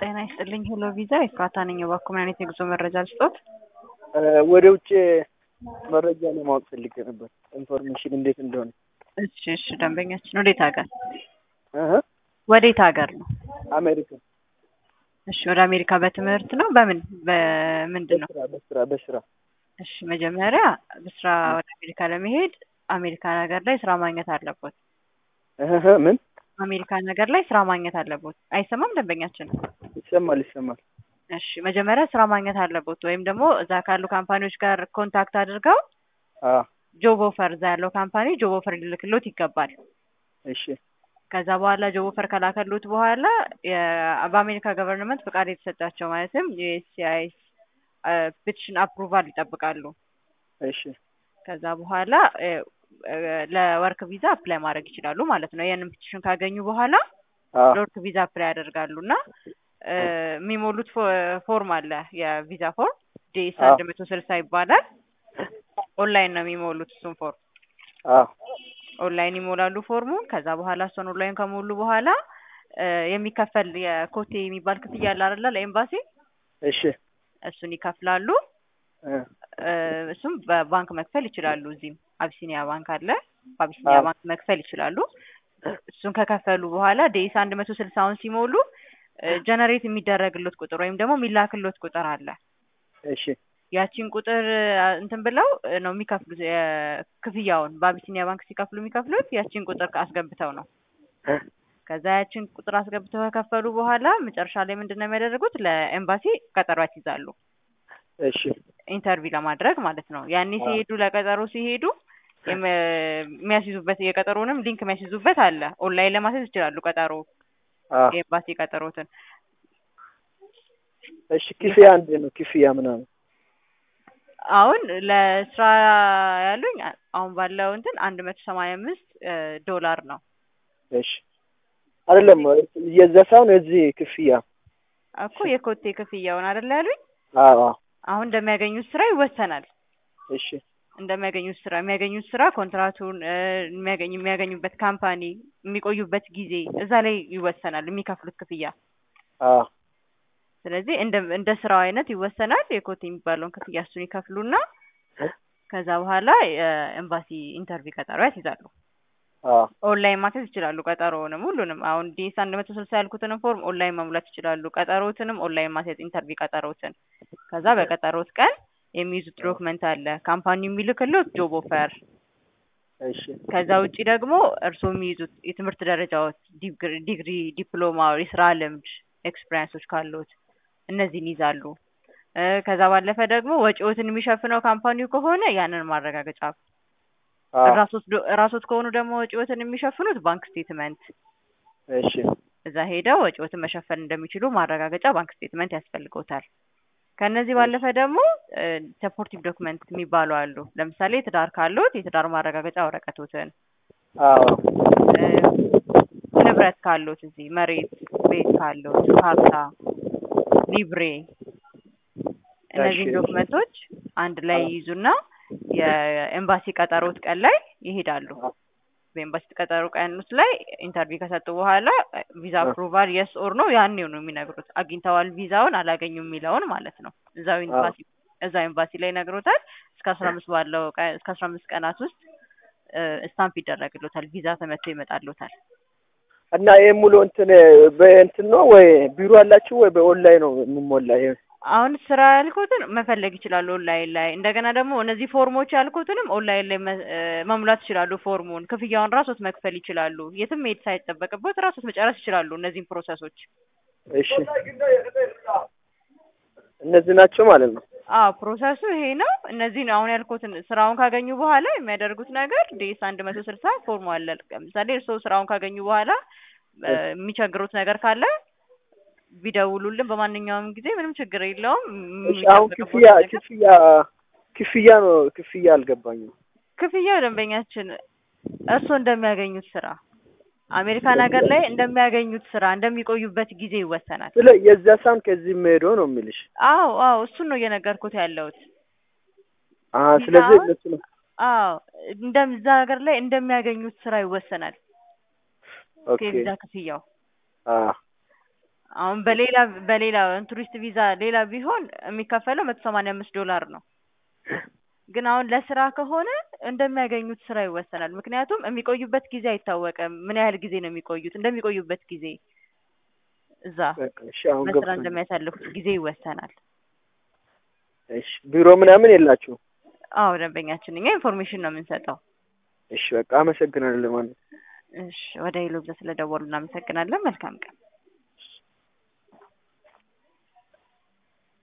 ጤና ይስጥልኝ ሄሎ ቪዛ ኤፍራታ ነኝ። እባክዎ ምን አይነት የጉዞ መረጃ ልስጦት? ወደ ውጭ መረጃ ለማወቅ ፈልጌ ነበር፣ ኢንፎርሜሽን እንዴት እንደሆነ። እሺ እሺ፣ ደንበኛችን ወዴት ሀገር እህ ወዴት ሀገር ነው? አሜሪካ እሺ፣ ወደ አሜሪካ በትምህርት ነው? በምን በምንድን ነው? በስራ በስራ በስራ እሺ፣ መጀመሪያ በስራ ወደ አሜሪካ ለመሄድ አሜሪካን ሀገር ላይ ስራ ማግኘት አለቦት። እህ ምን አሜሪካን ሀገር ላይ ስራ ማግኘት አለቦት። አይሰማም ደንበኛችን? ይሰማል ይሰማል። እሺ፣ መጀመሪያ ስራ ማግኘት አለቦት ወይም ደግሞ እዛ ካሉ ካምፓኒዎች ጋር ኮንታክት አድርገው አ ጆብ ኦፈር እዛ ያለው ካምፓኒ ጆብ ኦፈር ሊልክሎት ይገባል። እሺ ከዛ በኋላ ጆብ ኦፈር ከላከሉት በኋላ የ- በአሜሪካ ገቨርንመንት ፍቃድ የተሰጣቸው ማለትም ዩኤስሲአይኤስ ፔቲሽን አፕሩቫል ይጠብቃሉ። እሺ ከዛ በኋላ እ፣ እ፣ ለወርክ ቪዛ አፕላይ ማድረግ ይችላሉ ማለት ነው። ያንን ፔቲሽን ካገኙ በኋላ አ ለወርክ ቪዛ አፕላይ ያደርጋሉ እና እ፣ የሚሞሉት ፎ- ፎርም አለ የቪዛ ፎርም ዲኤስ አዎ። አንድ መቶ ስልሳ ይባላል። ኦንላይን ነው የሚሞሉት እሱን ፎርም አ ኦንላይን ይሞላሉ ፎርሙን። ከዛ በኋላ እሱን ኦንላይን ከሞሉ በኋላ እ፣ የሚከፈል የኮቴ የሚባል ክፍያ አለ አይደለ? ለኤምባሲ እሺ እሱን ይከፍላሉ። እ እ፣ እሱም በባንክ መክፈል ይችላሉ። እዚህም አቢሲኒያ ባንክ አለ። በአቢሲኒያ አዎ። ባንክ መክፈል ይችላሉ። እሱን ከከፈሉ በኋላ ዴይስ አንድ መቶ ስልሳውን ሲሞሉ ጀነሬት የሚደረግሎት ቁጥር ወይም ደግሞ የሚላክሎት ቁጥር አለ። እሺ ያቺን ቁጥር አ፣ እንትን ብለው እ፣ ነው የሚከፍሉት የ- ክፍያውን በአቢሲኒያ ባንክ ሲከፍሉ የሚከፍሉት ያቺን ቁጥር አስገብተው ነው። እ ከዛ ያችን ቁጥር አስገብተው ከከፈሉ በኋላ መጨረሻ ላይ ምንድን ነው የሚያደርጉት? ለኤምባሲ ቀጠሮ ያስይዛሉ። እሺ ኢንተርቪው ለማድረግ ማለት ነው። ያኔ አዎ። ሲሄዱ ለቀጠሮ ሲሄዱ የም- የሚያስይዙበት የቀጠሮንም ሊንክ የሚያስይዙበት አለ። ኦንላይን ለማስያዝ ይችላሉ ቀጠሮ አ የኤምባሲ ቀጠሮትን። እሺ ክፍያ አንድ ነው ክፍያ ምናምን አሁን ለስራ ያሉኝ አ- አሁን ባለው እንትን አንድ መቶ ሰማንያ አምስት ዶላር ነው እሺ አይደለም የዛ ሳይሆን የዚህ ክፍያ እኮ የኮቴ ክፍያውን አይደል ያሉኝ። አዎ አዎ አሁን እንደሚያገኙት ስራ ይወሰናል። እሺ እንደሚያገኙት ስራ የሚያገኙት ስራ ኮንትራቱን እ፣ የሚያገኙ የሚያገኙበት ካምፓኒ የሚቆዩበት ጊዜ እዛ ላይ ይወሰናል የሚከፍሉት ክፍያ። አ ስለዚህ እንደ እንደ ስራው አይነት ይወሰናል። የኮት የሚባለውን ክፍያ እሱን ይከፍሉና ከዛ በኋላ የኤምባሲ ኢንተርቪው ቀጠሮ ያስይዛሉ። አ ኦንላይን ማስያዝ ይችላሉ። ቀጠሮውንም ሁሉንም አሁን ዲስ አንድ መቶ ስልሳ ያልኩትንም ፎርም ኦንላይን መሙላት ይችላሉ። ቀጠሮትንም ኦንላይን ማስያዝ ኢንተርቪው ቀጠሮትን። ከዛ በቀጠሮት ቀን የሚይዙት ዶክመንት አለ። ካምፓኒው የሚልክሎት ጆብ ኦፈር እሺ ከዛ ውጪ ደግሞ እርስዎ የሚይዙት የትምህርት ደረጃዎች ዲግሪ፣ ዲግሪ፣ ዲፕሎማ፣ የስራ ልምድ ኤክስፒሪያንሶች ካሉት እነዚህን ይዛሉ። እ፣ ከዛ ባለፈ ደግሞ ወጪዎትን የሚሸፍነው ካምፓኒው ከሆነ ያንን ማረጋገጫ አ ራሶት ዶ- ራሶት ከሆኑ ደግሞ ወጪዎትን የሚሸፍኑት ባንክ ስቴትመንት እሺ እዛ ሄደው ወጪዎትን መሸፈን እንደሚችሉ ማረጋገጫ ባንክ ስቴትመንት ያስፈልገውታል። ከነዚህ ባለፈ ደግሞ ሰፖርቲቭ ዶክመንት የሚባሉ አሉ። ለምሳሌ ትዳር ካሉት የትዳር ማረጋገጫ ወረቀቶትን አዎ እ፣ ንብረት ካሉት እዚህ መሬት ቤት ካሉት ካርታ፣ ሊብሬ እነዚህን እሺ። ዶክመንቶች አንድ ላይ አዎ። ይይዙና የኤምባሲ ቀጠሮት ቀን ላይ ይሄዳሉ። በኤምባሲ ቀጠሮ ቀን ውስጥ ላይ ኢንተርቪው ከሰጡ በኋላ ቪዛ አ። አፕሩቫል የስ ኦር ነው ያኔው ነው የሚነግሩት። አግኝተዋል ቪዛውን አላገኙም የሚለውን ማለት ነው። እዛው ኤምባሲ እዛው ኤምባሲ ላይ ይነግሮታል። እስከ አስራ አምስት ባለው ቀን እስከ አስራ አምስት ቀናት ውስጥ ስታምፕ ይደረግሎታል። ቪዛ ተመቶ ይመጣሎታል። እና ይሄ ሙሉ እንትን በእንትን ነው ወይ ቢሮ አላችሁ ወይ በኦንላይን ነው የሚሞላ? ይሄ አሁን ስራ ያልኩትን መፈለግ ይችላሉ ኦንላይን ላይ። እንደገና ደግሞ እነዚህ ፎርሞች ያልኩትንም ኦንላይን ላይ መ- እ፣ መሙላት ይችላሉ። ፎርሙን ክፍያውን ራሶት መክፈል ይችላሉ። የትም መሄድ ሳይጠበቅበት ራሶት መጨረስ ይችላሉ እነዚህን ፕሮሰሶች። እሺ እነዚህ ናቸው ማለት ነው። አዎ ፕሮሰሱ ይሄ ነው። እነዚህ ነው አሁን ያልኩትን ስራውን ካገኙ በኋላ የሚያደርጉት ነገር ዴስ አንድ መቶ ስልሳ ፎርሙ አለ። ለምሳሌ እርስዎ ስራውን ካገኙ በኋላ እ፣ የሚቸግሩት ነገር ካለ ቢደውሉልን በማንኛውም ጊዜ ምንም ችግር የለውም። እሺ አሁን የሚጠበቅብዎት ክፍያ ነገር ክፍያ ክፍያ ነው ክፍያ አልገባኝም። ክፍያው ደንበኛችን እርስዎ እንደሚያገኙት ስራ አሜሪካን ሀገር ላይ እንደሚያገኙት ስራ እንደሚቆዩበት ጊዜ ይወሰናል። ስለ የዛ ሳን ከዚህ የምሄደው ነው የሚልሽ። አዎ አዎ እሱን ነው እየነገርኩት ያለሁት። አ ስለዚህ አሁን- እነሱ ነው አዎ እንደ እዛ ሀገር ላይ እንደሚያገኙት ስራ ይወሰናል ኦኬ የቪዛ ክፍያው። አ አሁን በሌላ በሌላ ቱሪስት ቪዛ ሌላ ቢሆን የሚከፈለው መቶ ሰማንያ አምስት ዶላር ነው። ግን አሁን ለስራ ከሆነ እንደሚያገኙት ስራ ይወሰናል። ምክንያቱም የሚቆዩበት ጊዜ አይታወቅም። ምን ያህል ጊዜ ነው የሚቆዩት? እንደሚቆዩበት ጊዜ እዛ በቃ እሺ፣ አሁን በስራ ገብቶኛል። እንደሚያሳልፉት ጊዜ ይወሰናል። እሺ፣ ቢሮ ምናምን የላችሁ? አዎ ደንበኛችን እኛ ኢንፎርሜሽን ነው የምንሰጠው። እሺ፣ በቃ አመሰግናለሁ ማለት እሺ ወደ ሄሎ ብለህ ስለደወሉ እናመሰግናለን። መልካም ቀን።